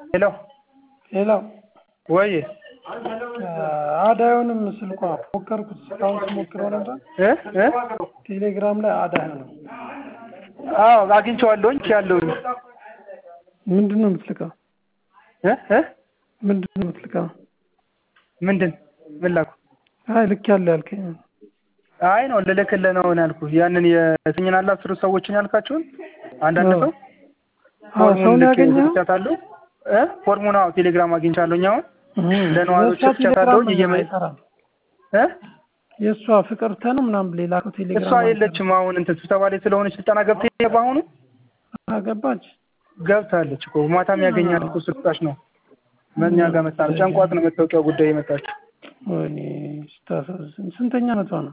ሄሎ ሄሎ ወይ አድ አይሆንም ስልኳ ሞከርኩት እስካሁን ስሞክረው ነበር እ እ ቴሌግራም ላይ አድ አይሆንም አዎ አግኝቼዋለሁኝ ያለሁኝ ምንድን ነው የምትልከው እ እ ምንድን ነው የምትልከው ምንድን ምን ላኩ አይ ልክ ያለ ያልከኝ አይ ነው ልልክልህ ነው ያልኩህ ያንን የስኝን አለ አስሩ ሰዎችን ያልካቸውን አንዳንድ ሰው አዎ ሰውን ያገኘው ሰጥቻታለሁ እ ፎርሙን አዎ ቴሌግራም አግኝቻለሁኝ አሁን ለነዋሪዎች ሰጥቻታለሁኝ እየመ እ የእሷ ፍቅርተ ነው ምናምን ሌላ እኮ ቴሌግራም እሷ የለችም አሁን እንትን ስብሰባ ላይ ስለሆነች ስልጠና ገብታ በአሁኑ ገባች ገብታለች እኮ ማታም ያገኛል እኮ ስልጣሽ ነው መኛ ጋር መጣ ነው ጨንቋት ነው መታወቂያ ጉዳይ የመጣችው ወይኔ ስታሳዝን ስንተኛ ዓመቷ ነው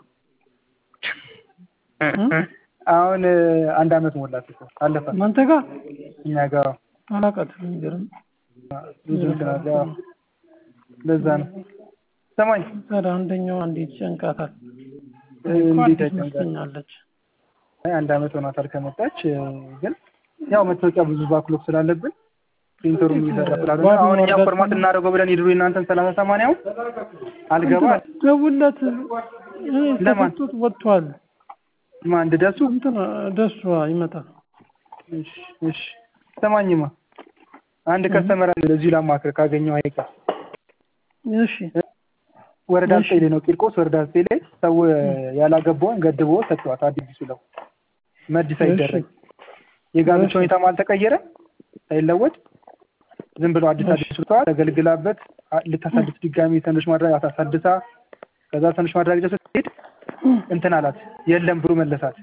አሁን አንድ አመት ሞላት እኮ አለፈ እናንተ ጋር እኛ ጋር አላውቃትም የሚገርም ብዙ እንትን አለ ለዛ ነው ሰማኝ ታዲያ አንደኛው አንዴት ጨንቃታል እንዴት አዲስ መስለኛለች አንድ አመት ሆኗታል ከመጣች ግን ያው መታወቂያ ብዙ ባክሎግ ስላለብን ፕሪንተሩም እየሰራ ስላልሆነ አሁን እኛ ፎርማት እናደርገው ብለን ይድሩ እናንተን ሰላሳ ሰማንያው አልገባ ደውለት ተሰጥቶት ወጥቷል ማን ደሱ እንትን ደሱ ይመጣል እሺ እሺ ሰማኝማ አንድ ከስተመር እዚሁ ላማክር ካገኘው አይቀር እሺ ወረዳ ዘጠኝ ላይ ነው ቂርቆስ ወረዳ ዘጠኝ ላይ ሰው ያላገባውን ገድቦ ሰጥቷት አዲስ ብለው መድ ሳይደረግ የጋብቻ ሁኔታም አልተቀየረ ሳይለወጥ ዝም ብሎ አዲስ አዲስ ስልተዋል ተገልግላበት ልታሳድስ ድጋሚ ሰነዶች ማድረግ አሳድሳ ከዛ ሰነዶች ማድረግ ስትሄድ እንትን አላት የለም ብሩ መለሳት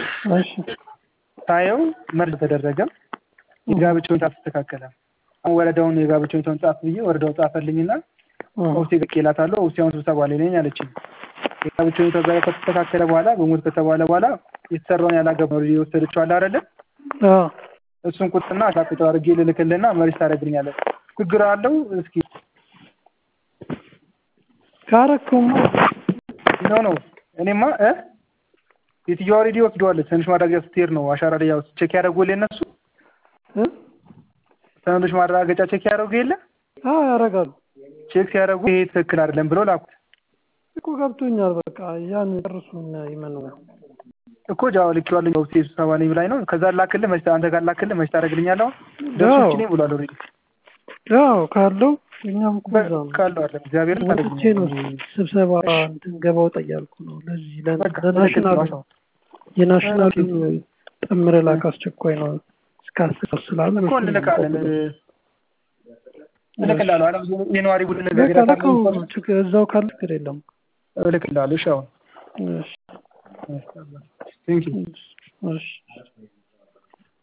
ታየው መርድ ተደረገም የጋብቻ ሁኔታ አልተስተካከለም አሁን ወረዳውን የጋብቻ ሁኔታውን ጻፍ ብዬ ወረዳው ጻፈልኝና ኦፍሴ ገቄላታለሁ ኦፍሴ አሁን ስብሰባ ላይ ነኝ አለችኝ የጋብቻ ሁኔታ ዛ ከተስተካከለ በኋላ በሞት ከተባለ በኋላ የተሰራውን ያላገባ የወሰደችው አለ አይደለ እሱን ቁጥና አሻቅጦ አድርጌ ልልክልና መሪስ ታደርግልኛለህ ችግር አለው እስኪ ካረከውማ ነው ነው እኔማ እ የትየዋ ኦልሬዲ ወስደዋለች ሰነዶች ማረጋገጫ ስትሄድ ነው አሻራ ላይ ያው ቼክ ያደረጉልህ እነሱ ሰነዶች ማረጋገጫ ቼክ ያደረጉ የለ አዎ ያደርጋሉ ቼክ ሲያደርጉ ይሄ ትክክል አይደለም ብለው ላኩት እኮ ገብቶኛል በቃ ያን ጨርሱን ይመኑ እኮ ጃዋ ልኬዋለሁ ያው ስብሰባ ላይ ላይ ነው ከዛ ላክልህ መች አንተ ጋር ላክልህ መች ታደርግልኛለህ ደርሶች ነኝ ብሏል ኦልሬዲ ያው ካለው እኛም እኮ እዛ ነው ካለው አለ እግዚአብሔር ወጥቼ ነው ስብሰባ እንትን ገባ ወጣ እያልኩ ነው ለዚህ ለናሽናል የናሽናል ጥምር ላክ አስቸኳይ ነው እስከ አስር ስላለ እኮ እንልካለን እልክልሃለሁ አለ የነዋሪ ቡድን ነገር እዛው ካለ ችግር የለም እልክልሃለሁ እሺ አሁን እሺ ቴንክ ዩ እሺ